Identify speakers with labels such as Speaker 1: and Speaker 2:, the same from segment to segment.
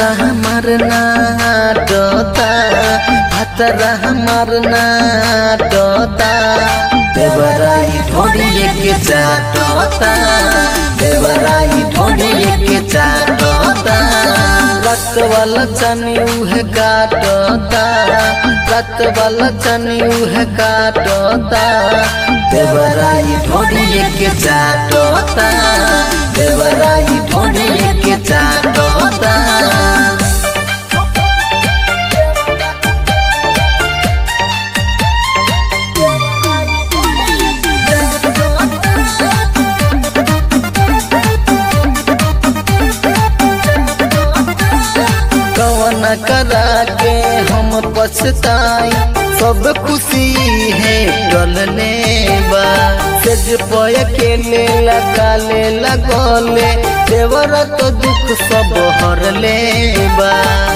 Speaker 1: हमर नाटता भतरा हमर नाटता देवराई ढोड़िए के चाटता देवराई ढोड़िए के चाटता रक्त वाला चनी उहे काटता रक्त वाला चनी उहे काटता देवराई ढोड़िए के चाटता देवराई ढोड़िए के चाटता कवन करा के हम पछताई सब खुशी है डलने बा सेज पय के ले लगा ले लगोले देवर तो दुख सब हर ले बा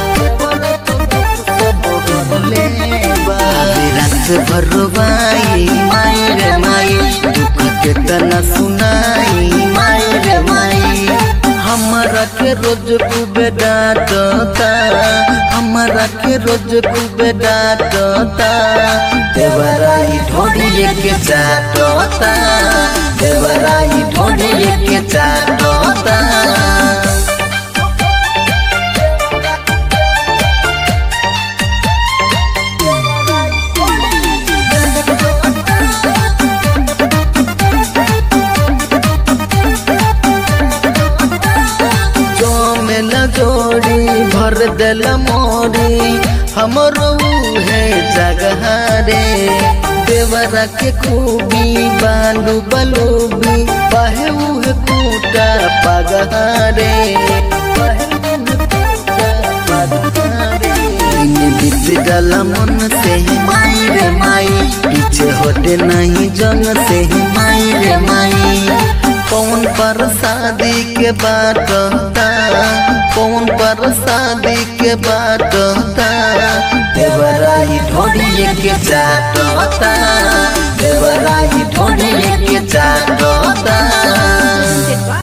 Speaker 1: रात भर बाई माई रे माई दुख के तना सुनाई माई रे माई हमरा के रोज खूबे डांटता हमरा के रोज खूबे डांटता देवराई ढोड़िए के चाटता देवराई ढोड़िए के चाटता जो में न जोड़ी भर दिल मोरी हमरो है जगह रे देवरा के खूबी बालू बलूबी बाहे उहे कूटा पगहारे बीत गल मन से ही माई रे माई पीछे होते नहीं जन से ही माई रे माई कौन पर शादी के बाटता कौन पर शादी के बाटता देवराई ढोड़िए के चाट